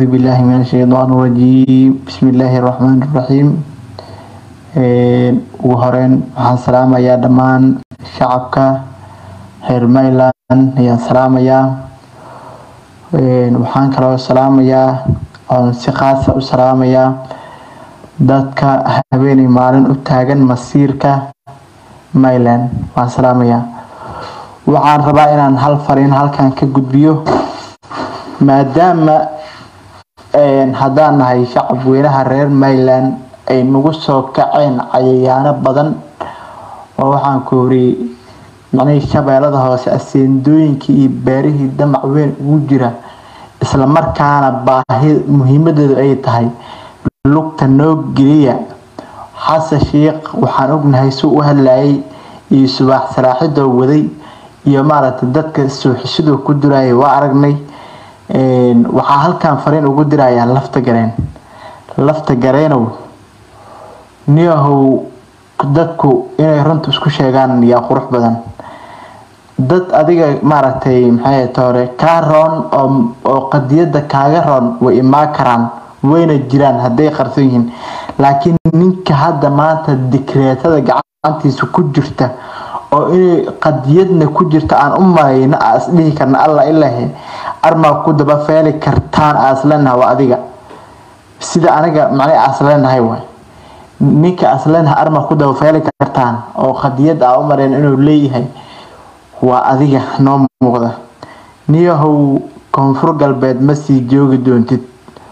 أعوذ بالله من الشيطان الرجيم بسم الله الرحمن الرحيم ugu horeyn waxaan salaamayaa dhammaan shacabka reer Maryland ayaan salaamayaa waxaan kaloo salaamayaa oon si khaasa u salaamayaa dadka habeenay maalin u taagan masiirka Maryland waan salaamayaa waxaan rabaa inaan hal fariin halkan ka gudbiyo maadaama haddaan nahay shacab weynaha reer Maryland ay nagu soo kaceen cayayaano badan oo waxaan ku horiyey macnihii shabeellada hoose aseendooyinkii iyo beerihii damac weyn ugu jira isla markaana baahi muhiimadeedu ay tahay lugta noo geliya xasan sheekh waxaan ognahay suu u hadlayay iyo subaax salaaxidoo waday iyo maaragtay dadka suuxishaduu ku diraya waa aragnay waxaa halkan fariin ugu dirayaa lafta gareen lafta gareenow niyahow dadku inay runta isku sheegaan yaa qurux badan dad adiga maaragtay maxay toore kaa roon oo qadiyada kaaga roon way imaa karaan wayna jiraan hadday qarsan yihiin laakiin ninka hadda maanta dikreetada gacantiisa ku jirta oo inay qadiyadna ku jirta aan u malayna aa isdhihi karna alla ilahe armaa ku daba feeli kartaan aa isleenaha waa adiga sida aniga macnay aa isleenahay waay ninka asleenaha armaa ku daba feeli kartaan oo qadiyad aa u mareen inuu leeyahay waa adiga noo muuqda niyahow koonfur galbeed ma sii joogi doontid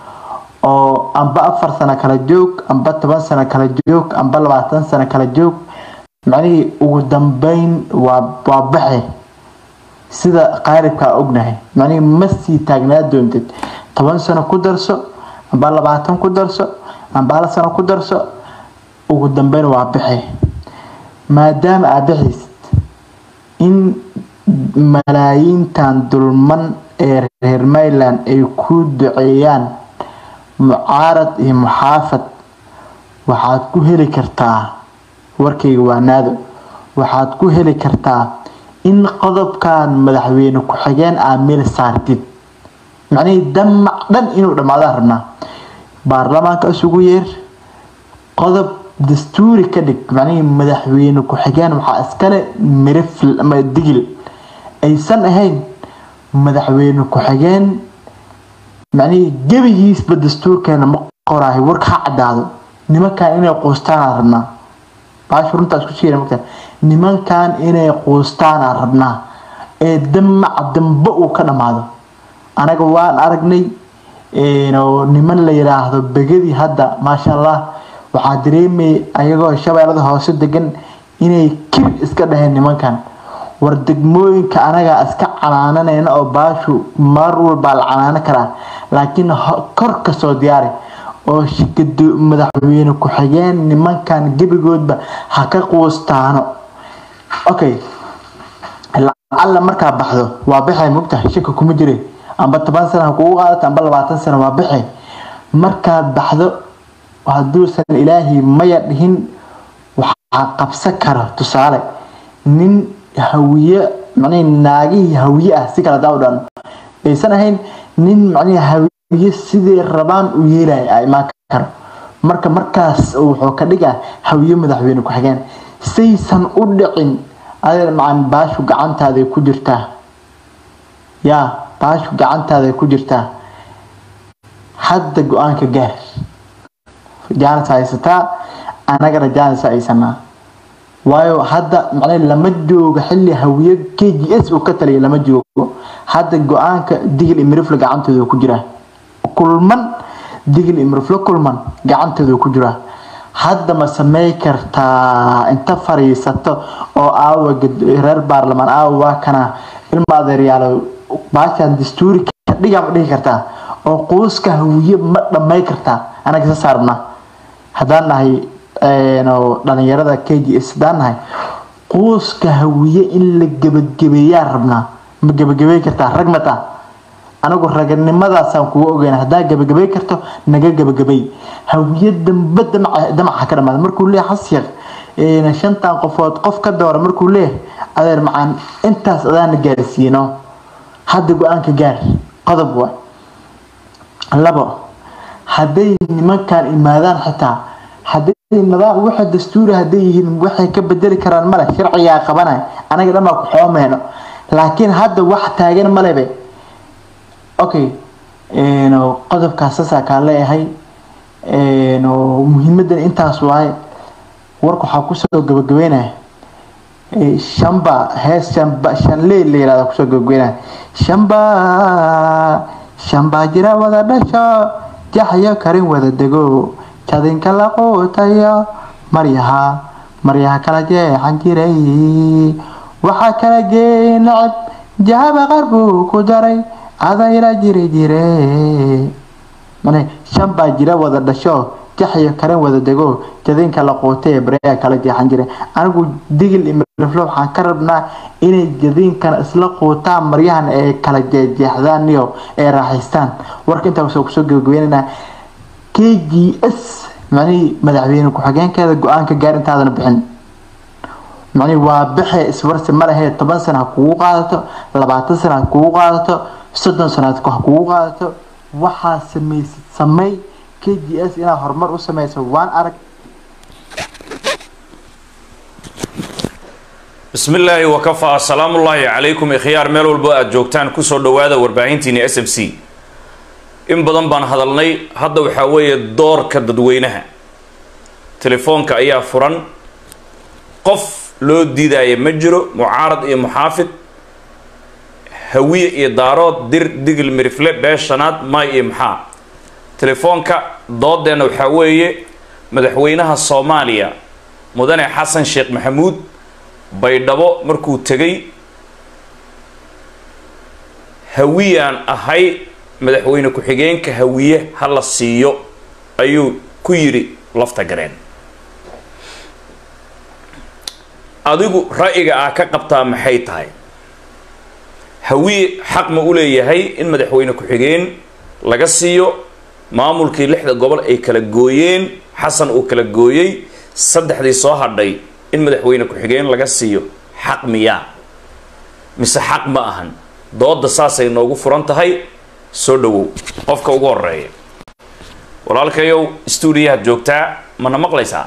oo amba afar sano kala joog amba toban sano kala joog amba labaatan sano kala joog macnihii ugu dambeyn waa waa baxe sida qaalibkaa ognahay macnihii ma sii taagnaa doontid toban sano ku darso amba labaatan ku darso amba hal sano ku darso ugu dambeyn waa baxe maadaama aad baxaysid in malaayiintan dulman ee reer Maryland ay ku duceeyaan mucaarad iyo muxaafad waxaad ku heli kartaa warkayga waa naado waxaad ku heli kartaa in qodobkan madaxweyne ku-xigeen aa meel saartid macnihii damac dhan inuu dhammaadaan rabnaa baarlamaanka isugu yeer qodob dastuuri ka dhig macnihii madaxweyne ku-xigeen waxaa iskale mirifil ama digil aysan ahayn madaxweyne ku-xigeen macnihii gebigiisba dastuurkeena ma qoraayo warka ha caddaado nimankan inay quustaanaan rabnaa baashu runtaas ku sheegay markaa nimankan inay quustaanaan rabnaa ee damac dambe uu ka dhammaado anaga waan aragnay niman la yiraahdo begadii hadda maasha allah waxaa dareemayay ayagoo shabeellada hoose degan inay kir iska dhaheen nimankan war degmooyinka anagaa iska canaananayna oo baashu mar walbaa la canaano karaa laakiin kor kasoo diyaari oo madaxweyne ku-xigeen nimankan gebigoodba ha ka quustaano okay lacalla markaa baxdo waa baxay mogtahay shaka kuma jire amba toban sana ha kugu qaadato amba labaatan sana waa baxay markaad baxdo hadduusan ilaahay maya dhihin waxaa qabsan kara tusaale nin hawiye macnihi naagihii hawiye ah si kale hadaa u dhan aysan ahayn nin macnihi hawiye sidii rabaan u yeelaya a imaan karo marka markaas wuxuu ka dhigaa hawiye madaxweyne ku-xigeen saysan u dhicin adeer macan baashu gacantaaday ku jirtaa yaa baashu gacantaaday ku jirtaa hadda go-aanka gaar jaanis haysataa anagana jaanis haysanaa waayo hadda macnaa lama joogo xilli hawiye k g s uu ka taliya lama joogo hadda go-aanka digil imirifle gacantooda ku jira kulman digil imirifle kulman gacantooda ku jira hadda ma samey kartaa inta fariisato oo aawa reer baarlamaan aawa waa kana ilma adeeryaalo baashaan dastuuri ka dhiga ma dhihi kartaa oo quuska hawiye ma dhamay kartaa anaga isa saarna haddaan nahay dhalinyarada k g s haddaan nahay quuska hawiye in la gebagabeeyaa rabnaa ma gebagabey kartaa rag mata anigu raganimadaasaan kuga ogeyn haddaa gebagabey karto naga gebagabey hawiye dambe damaca ka dhamaada markuu leeyahay xasyaq shantan qofood qof ka doora markuu leeyahay adeer macaan intaas adaana gaarsiino hadda go-aanka gaar qodob wa labo hadday nimankan imaadaan xitaa hadday nidaam waxa dastuuri hadday yihiin waxay ka bedeli karaan male sharcigaa qabanay anaga dhan baa ku xoomeyno laakiin hadda wax taagan malebe okay qodobkaas saasaa kaa leeyahay muhiimadan intaas waaye warka waxaa kusoo gabagabeynaya shamba hees shamba shanley la yirahda kusoo gabagabeynaya shamba shambaa jira wada dhasho jaxyo karin wada dego jadinka la quutayo maryaha maryaha kala jeexan jiray waxaa kala geey nacab jahaba qar buu ku daray adayla jiri jire mane shan baa jira wada dhasho jaxyo karin wada dego jadinka la quutay ee baryaa kala jeexan jiray anigu digil imiriflo waxaan ka rabnaa inay jadiinkan isla quutaan maryahan ee kala jeexjeexdaan iyo ee raaxaystaan warka intaa kusoo kusoo gabagabeynanaa k g s macnihii madaxweyne ku-xigeenkeeda go-aanka gaar intaadana bixin macnihii waa bixe iswarsi ma lahee toban sana ha kugu qaadato labaatan sana ha kugu qaadato soddon sana ha kugu qaadato waxaa samaysid samey k g s inaad horumar u sameyso waan arag bismi illaahi wakafaa asalaamu ullaahi calaykum ikhyaar meel walbo aada joogtaan kusoo dhawaada warbaahintiini s m c in badan baan hadalnay hadda waxaa weeye doorka dadweynaha telefoonka ayaa furan qof loo diidaya ma jiro mucaarad iyo muxaafid hawiye iyo daarood dir digil mirifle bee shanaad may iyo maxaa telefoonka doodeenna waxaa weeye madaxweynaha soomaaliya mudane xasan sheekh maxamuud baydhabo markuu tegay hawiyaan ahay madaxweyne ku-xigeenka hawiye ha la siiyo ayuu ku yidhi lafta gareen adigu ra'yiga ah ka qabtaa maxay tahay hawiye xaq ma u leeyahay in madaxweyne ku-xigeen laga siiyo maamulkii lixda gobol ay kala gooyeen xasan uu kala gooyey saddexdii soo hadhay in madaxweyne ku-xigeen laga siiyo xaq miyaa mise xaq ma ahan dooda saasay noogu furan tahay soo dhawow qofka ugu horeeya walaalkayow stuudiyahaad joogtaa mana maqlaysaa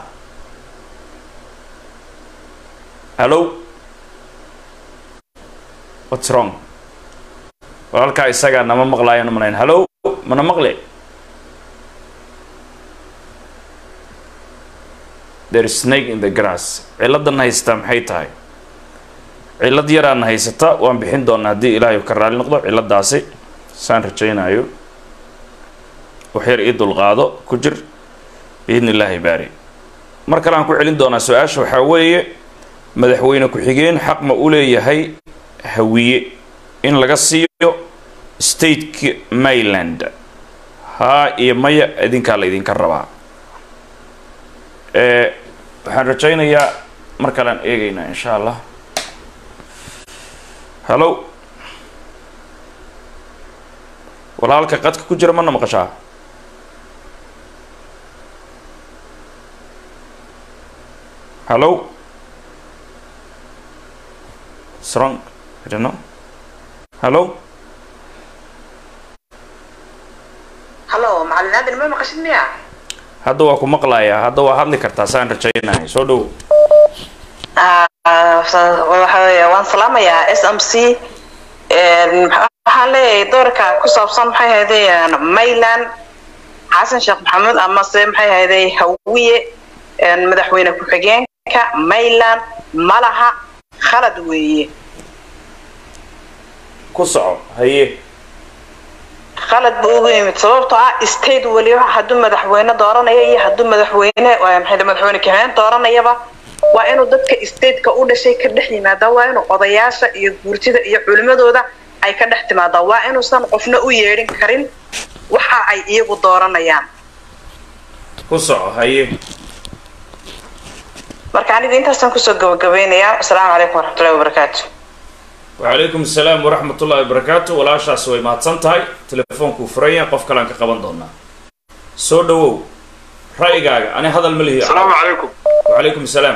hallo what's wrong walaalkaa isagaa nama maqlaayo namanayn hallo mana maqle there is snake in the grass ciladan haysata maxay tahay cilad yaraana haysata waan bixin doonaa haddii ilaahay ka raali noqdo ciladaasi saan rajaynayo waxyar ii dulqaado ku jir biidn illaahi baari mar kale aan ku celin doonaa su-aasha waxaa weeye madaxweyne ku-xigeen xaq ma u leeyahay hawiye in laga siiyo stateka mayland haa iyo maya idinkaa la idinka rabaa waxaan rajaynayaa mar kalean eegaynaa insha allah hallo walaalka qadka ku jira mana maqashaa hallo strong I don't know hallo hallo macalin aadan ma maqashid miya hadda waa ku maqlayaa hadda waa hadli kartaa saan rajaynahay soo dhow waxa weeye waan salaamayaa s m c waxaan leeyahay doorka ku saabsan maxay ahaydeen mayland xasan sheekh maxamuud amase maxay ahaydey hawiye madaxweyne ku-xigeenka mayland malaha khalad weeye ku soco haye khalad buu ugu yimid sababtoo ah state weliba hadduu madaxweyne dooranaya iyo hadduu madaxweyne maxay madaxweyne kaxeen dooranayaba waa inuu dadka stateka u dhashay ka dhex yimaada waa inuu odayaasha iyo guurtida iyo culimadooda ay ka dhex timaada waa inuusan qofna u yeedhin karin waxa ay iyagu dooranayaan ku soco haye marka aniga intaasaan kusoo gabagabeynayaa asalaamu calaykum waraxmatullahi wabarakaatu wacalaykum asalaam waraxmat ullahi wabarakaatu walaashaas way mahadsan tahay telefoonku furan yahay qof kalean ka qaban doonaa soo dhawow ra'yigaaga ani hadal ma lihi asalaamu calaykum wacalaykum asalaam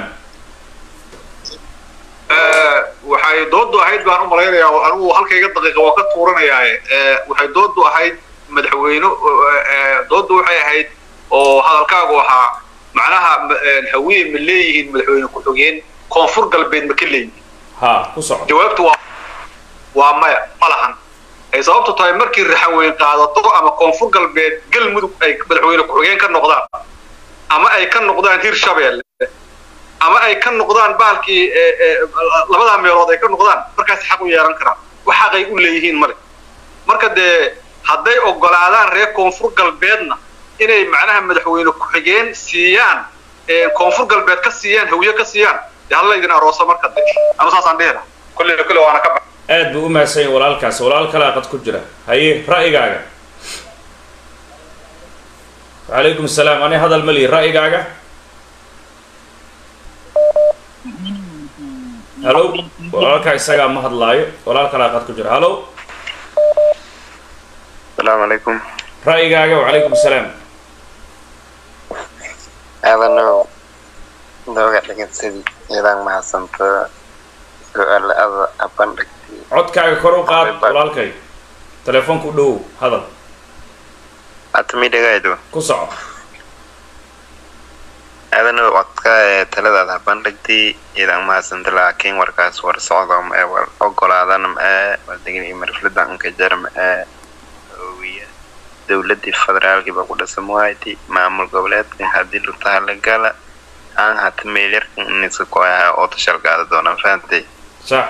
waxay doodu ahayd baan u malaynayaa anigu halkayga daqiiqa waa ka tuuranayaaye waxay doodu ahayd madaxweyne dooda waxay ahayd oo hadalkaagu ahaa macnaha hawiye ma leeyihiin madaxweyne ku-xigeen koonfur galbeed ma ka leeyihiin ha ku soco jawaabtu waa waa maya ma lahan ay sababtu tahay markii raxanweyn qaadato ama koonfur galbeed galmudug ay madaxweyne ku-xigeen ka noqdaan ama ay ka noqdaan hirshabeelle ama ay ka noqdaan baalkii labadaa meelood ay ka noqdaan markaas xaq u yeelan karaan wax xaqay u leeyihiin male marka dee hadday ogolaadaan reer koonfur galbeedna inay macnaha madaxweyne ku-xigeen siiyaan koonfur galbeed ka siiyaan hawiye ka siiyaan dee halla idin aroosa marka de anu saasaan dhihi laha kolle kolle waana ka bax aad buu u mahadsan yahay walaalkaas walaal kalaa qad ku jira haye ra'yigaaga wacalaykum asalaam ani hadal ma lihi ra'yigaaga halo walaalkaa isagaa ma hadlaayo walaal kalaa qad ku jira halo السلام عليكم ra'yigaaga wacalaykum asalaam هذا نوع نوع لكن سيدي إذا ما حسنت سؤال هذا أبندك codkaaga kor u qaad walaalkay telefoonku dhow hadal أتمي دقايدو ku soco هذا نوع وقتك تلاد هذا أبندك إذا ما حسنت لكن وركاس ورصعدهم أقول هذا نم ودقني مرفلدا أنك جرم ويا dowladii federaalkii baa ku dhasan waaytay maamul goboleedkan haddii lutaha la gala aan hata meelyarkan inisa ku ahaa oo tashalgaada doonaan fahantay sax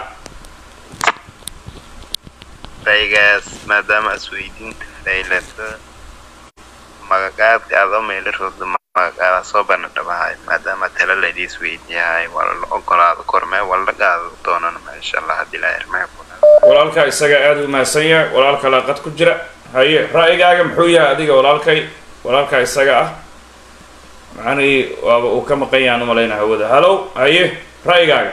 raygaas maadaama isweydiinta faylata magagaadka adoo meelarooda magagaada soo bana dhabahay maadaama tala laydi isweydiyahay waa la ogolaado kormee waa la qaado doonana insha allah haddii la hermee ku walaalkaa isaga aada u mahadsan yahay walaal kalaa qad ku jira haye ra'yigaaga muxuu yahay adiga walaalkay walaalkaa isaga ah macnihii waaba uu ka maqan yahaan umalayna hawada halow haye ra'yigaaga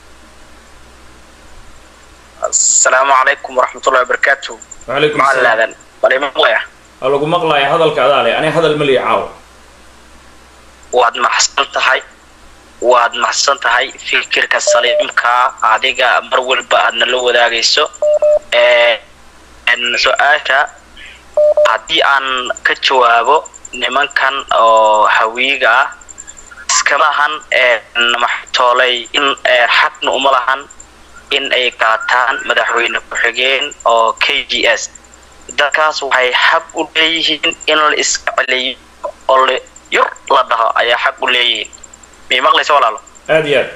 السلام عليكم ورحمة الله وبركاته wacalaykum مع asalaam الأذان بلي مقلع waa lagu maqlaaya hadalka adaa leh ani hadal ma lihi caawa waad maxsan tahay waad maxsan tahay fikirka saliimka adiga mar walba aadna la wadaagayso Ee, een, su-aasha haddii aan ka jawaabo nimankan oo hawiiga ah iskama ahan een, maxay toolay in ee, xaqna uma lahan in ay qaataan madaxweyne ku-xigeen oo k g s dadkaas waxay xaq u leeyihiin in la iska celiyo oo la yur la dhaho ayaa xaq u leeyihiin miyay maqlaysa walaalo aada iyo aad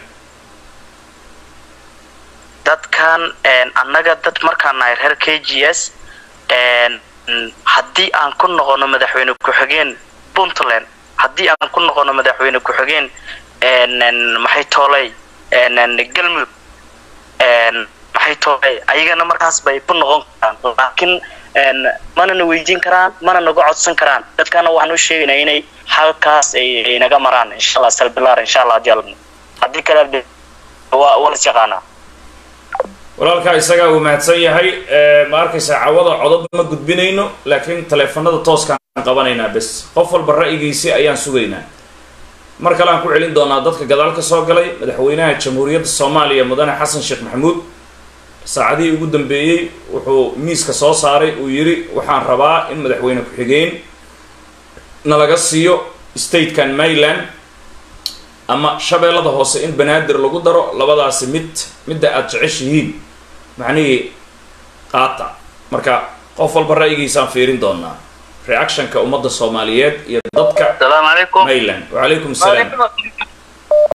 dadkan een, annaga dad markaan nahay reer k g s een, mm, haddii aan ku noqono madaxweyne ku-xigeen puntland haddii aan ku noqono madaxweyne ku-xigeen een, een, maxay toolay een, een, galmudug een, maxay toolay ayagana markaas bay ku noqon karaan laakiin een, mana na weydiin karaan mana naga codsan karaan dadkana waxaan u sheegaynaa inay halkaas ay ay naga maraan insha allah salbilaar insha allah haddii alla haddii kale de- waa waa las yaqaanaa walaalkaa isagaa uu mahadsan yahay ee, ma arkaysaa cawada codod ma gudbinayno laakiin taleefanada tooskaan qabanaynaa bes qof walba ra'yigiisi ayaan sugaynaa mar kale aan ku celin doonaa dadka gadaal ka soo galay madaxweynaha jamhuuriyadda soomaaliya mudane xasan sheekh maxamuud saacadihii ugu dambeeyey wuxuu miiska soo saaray uu yidhi waxaan rabaa in madaxweyne ku-xigeen nalaga siiyo statekan maryland ama shabeellada hoose in banaadir lagu daro labadaasi mid midda aada jeceshihiin macnihii qaata marka qof walba ra'yigiisaan fiirin doonaa reactionka ummadda soomaaliyeed iyo dadka السلام عليكم maryland wacalaykum asalaam